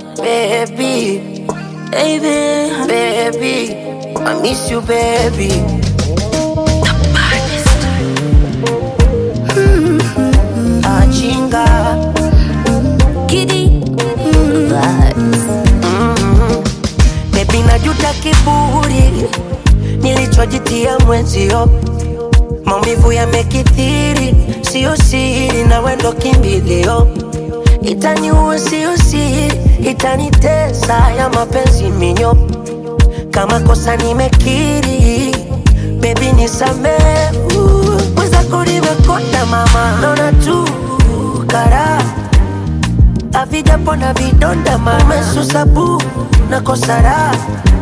baby, baby. baby. I miss you, baby. Ajinga. Giddy vibes. Baby, najuta kiburi nilichojitia mwenzio, maumivu yamekithiri, sio siri, na wendo kimbilio, itaniua sio siri, itanitesa ya mapenzi minyo, kama kosa nimekiri, baby nisamehe, mwenzako nimekonda mama, naona tu karaha havijapona vidonda mama, umesusabu na kosara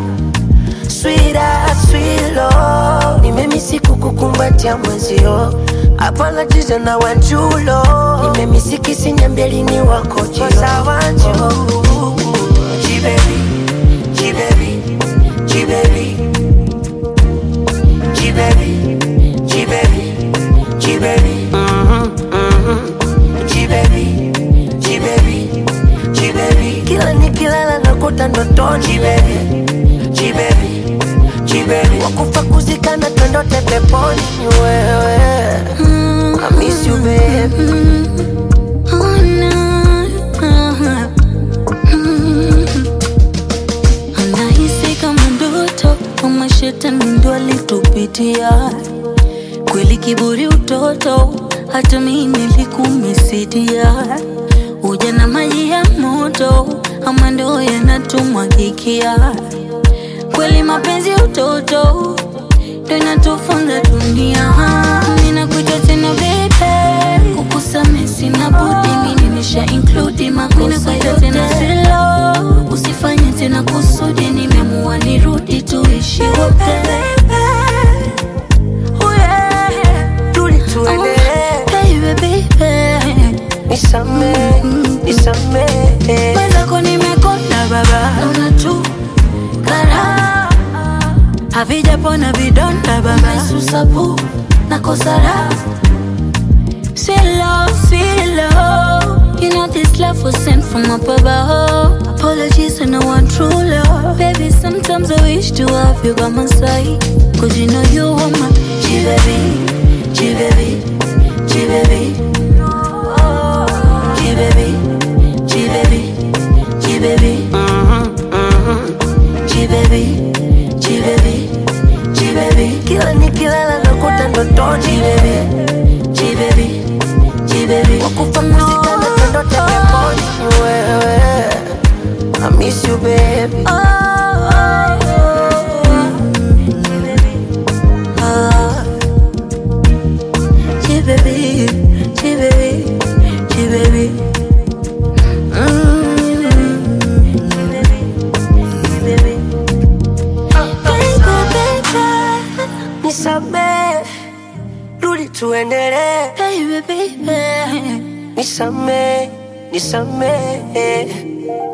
swira swilo, nimemisi kukukumbatia mwenzio hapana jizo na wanjulo, nimemisi kisinyambelini wako jio wanju jibebi jibebi jibebi jibebi jibebi jibebi mhm mhm jibebi jibebi jibebi kila nikilala nakuta ndotoni jibebi jibebi jibebi wakufa kuzikana twendote peponi ni wewe I miss you baby Oh, no. Anahisi kama ndoto kama shetani ndo alitupitia kweli, kiburi utoto, hata mimi nilikumisidia. Ujana maji ya moto, ama ndo yanatumwagikia kweli, mapenzi utoto ndo inatufunza dunia. Ninakuja tena baby, kukusamehe sina budi, mimi nimesha include makosa yote tena silo, usifanye tena kusudi, nimeamua nirudi tuishi wote Oh, yeah. rudi tuendelee Baby, baby. nisamehe nisamehe Mwenzako nimekonda baba, naona tu karaha havijapona vidonda baba, susabu na kosara Silo, silo You know this love was sent from up above Apologies and I want true love Baby, sometimes I wish to have you by my side Cause you know you are my G-baby, G-baby, G-baby G-baby, G-baby, G-baby G-baby, G-baby, G-baby kila nikilala nakuta ndotoni G-baby, G-baby, G-baby wakufa kuzikana twendote peponi ni wewe I miss you baby nisamehe rudi tuendelee nisamehe nisamehe